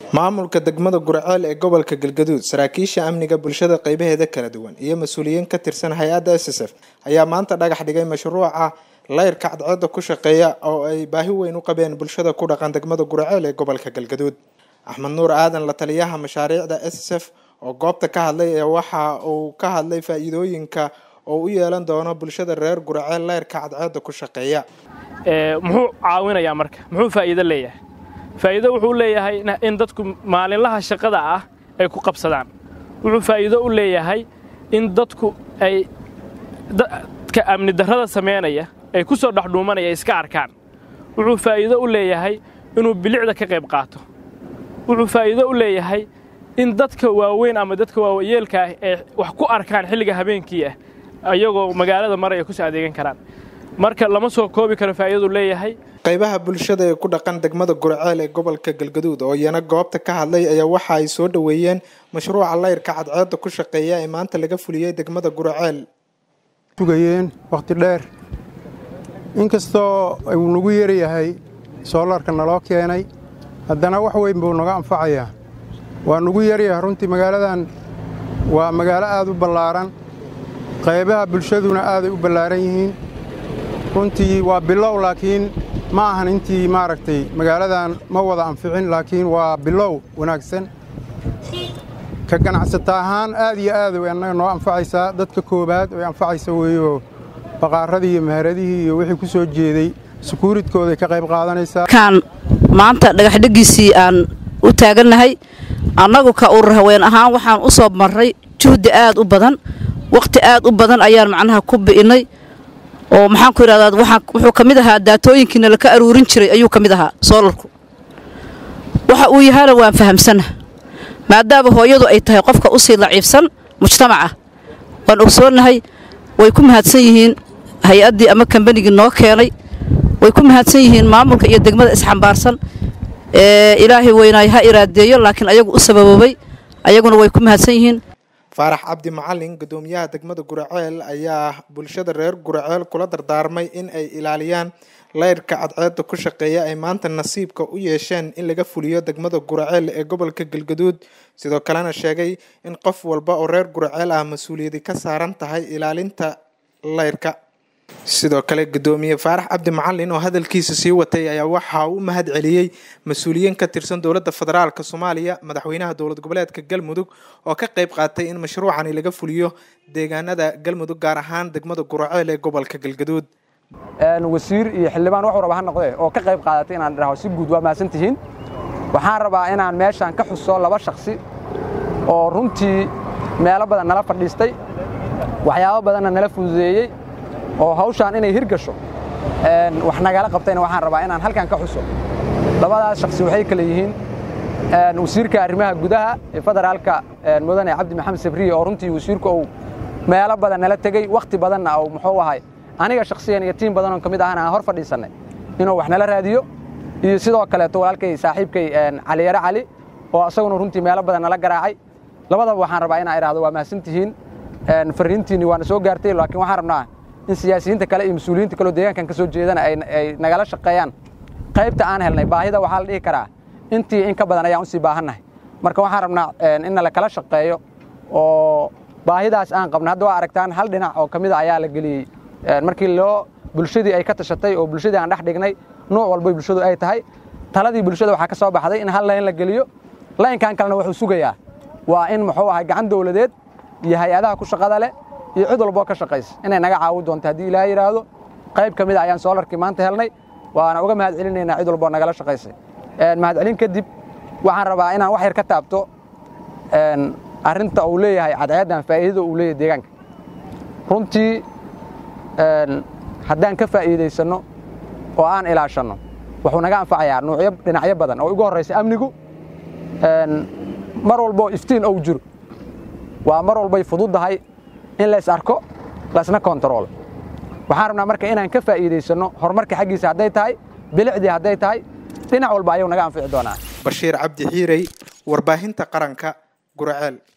maamulka degmada gurceel ee gobolka galgaduud saraakiisha amniga bulshada qeybaheeda kala duwan iyo mas-uuliyiin ka tirsan hay-adda s s f ayaa maanta dhagax dhigay mashruuca layrka cadceeda ku shaqeeya oo ay baahi weyn u qabeen bulshada ku dhaqan degmada gurceel ee gobolka galgaduud axmed nuur aadan la taliyaha mashaariicda s s f oo goobta ka hadlay ee waxa uu ka hadlay faa-iidooyinka oo u yeelan doono bulshada reer gurceel layrka cadceeda ku shaqeeya muxuu caawinayaa marka muxuu faa'iido leeyahay faa'iido wuxuu leeyahay in dadku maalinlaha shaqada ah ay ku qabsadaan wuxuu faa'iido u leeyahay in dadku ay dadka amni darrada samaynaya ay ku soo dhexdhuumanaya iska arkaan wuxuu faa'iido u leeyahay inuu bilicda ka qayb qaato wuxuu faa'iido u leeyahay in dadka waaweyn ama dadka waayeelka ah ay wax ku arkaan xilliga habeenkii ah ayagoo magaalada maraya kusoo adeegan karaan marka lama soo koobi karo faa'iidadu leeyahay qaybaha bulshada ee ku dhaqan degmada gurceel ee gobolka galgaduud oo iyana goobta ka hadlay ayaa waxa ay soo dhoweeyeen mashruuca layrka cadceeda ku shaqeeya ee maanta laga fuliyey degmada gurceel sugayeen wakhti dheer inkastoo uu nagu yaryahay soolarka naloo keenay haddana wax weyn buu naga anfacayaa waa nagu yaryahay runtii magaaladan waa magaalo aad u ballaaran qaybaha bulshaduna aaday u ballaaran yihiin runtii waa bilow laakiin ma ahan intii maaragtay magaaladan ma wada anficin laakiin waa bilow wanaagsan ka ganacsata ahaan aad iyo aad way annaga noo anfacaysaa dadka koowaad way anfacaysa weeyoo baqaaradii iyo maharadihii iyo wixii ku soo jeeday sukuuridkooday ka qayb qaadanaysaa kaan maanta dhagaxdheggiisii aan u taagannahay annagu ka urur haween ahaan waxaan u soo marray juhdi aad u badan wakhti aad u badan ayaan macnaha ku bi'innay oo maxaan ku idhahdaa waxaa wuxuu ka mid ahaa daatooyinkiina laka aruurin jiray ayuu ka mid ahaa soolarku waxa uu yahana waan fahamsanna maadaama hooyadu ay tahay qofka u sii daciifsan mujtamaca waan ogsoonnahay way ku mahadsan yihiin hay-addii ama kambanigii noo keenay way ku mahadsan yihiin maamulka iyo degmada isxambaarsan ee ilaahay weynaay ha iraadeeyo laakiin ayagu u sababoobay ayaguna way ku mahadsan yihiin faarax cabdi macalin guddoomiyaha degmada gurceel ayaa bulshada reer gurceel kula dardaarmay in ay ilaaliyaan layrka cadceeda ku shaqeeya ay maanta nasiibka u yeesheen in laga fuliyo degmada gurceel ee gobolka galgaduud sidoo kalena sheegay in qof walba oo reer gurceel ah mas-uuliyadi ka saaran tahay ilaalinta layrka sidoo kale guddoomiye faarax cabdi macalin oo hadalkiisa sii watay ayaa waxa uu u mahad celiyey mas-uuliyiin ka tirsan dowladda federaalk soomaaliya madaxweynaha dowlad goboleedka galmudug oo ka qayb qaatay in mashruucani laga fuliyo deegaanada galmudug gaar ahaan degmada gurceel ee gobolka galgaduud wasiir iyo xildhibaan waxuu raba ha noqdee oo ka qayb qaadatay inaan idhaho si guud waa mahadsan tihiin waxaan rabaa inaan meeshaan ka xuso laba shakhsi oo runtii meelo badan nala fadhiistay waxyaabo badanna nala fududeeyey oo hawshaan inay hirgasho wax nagala qabtayna waxaan rabaa inaan halkan ka xuso labadaas shakhsi waxay kale yihiin wasiirka arrimaha gudaha ee federaalka mudane cabdi maxamed sabriye oo runtii wasiirku uu meelo badan nala tegey wakhti badanna uu muxuu ahay aniga shakhsiyan iyo tiim badanoon ka mid ahana aan hor fadhiisannay inuu wax nala raadiyo iyo sidoo kaleeto walaalkay saaxiibkay caliyare cali oo asaguna runtii meelo badan nala garaacay labadaba waxaan rabaa inaan idhaahdo waa mahadsan tihiin farriintiinni waana soo gaartay laakiin waxaan rabnaa in siyaasiyiinta kale iyo mas-uuliyiinta kaleo deegaankan ka soo jeedana ay nagala shaqeeyaan qaybta aan helnay baahida waxaa la dhihi karaa intii in ka badan ayaan usii baahannahay marka waxaan rabnaa in nala kala shaqeeyo oo baahidaas aan qabna hadda waa aragtaan hal dhinac oo ka mida ayaa la geliyey markii loo bulshadii ay ka tashatay oo bulshadii aan dhex dhignay nuuc walbay bulshadu ay tahay taladii bulshada waxaa ka soo baxday in hal layn la geliyo laynkan kalena wuxuu sugayaa waa in muxuu ahay gacan dowladeed iyo hay-adaha ku shaqada leh iyo cid walboo ka shaqaysa inay naga caawi doonto haddii ilaaha yidhaahdo qayb ka mid a ayaan soolarkii maanta helnay waana uga mahad celinaynaa cid walboo nagala shaqaysay mahad celin kadib waxaan rabaa inaan wax yar ka taabto arrinta uu leeyahay cadceeddan faa'iidada uu leeyahay deegaanka runtii haddaan ka faa'iidaysanno oo aan ilaashanno wuxuu naga anfacayaa nuucyo dhinacyo badan oo ugu horraysa amnigu mar walboo iftiin ou jiro waa mar walbay fududdahay in lays arko laysna kontarool waxaan rabnaa marka inaan ka faa'iidaysanno horumarka xaggiisa hadday tahay bilicdii hadday tahay dhinac walba ayuu naga anfici doonaa bashiir cabdi xiirey warbaahinta qaranka gurceel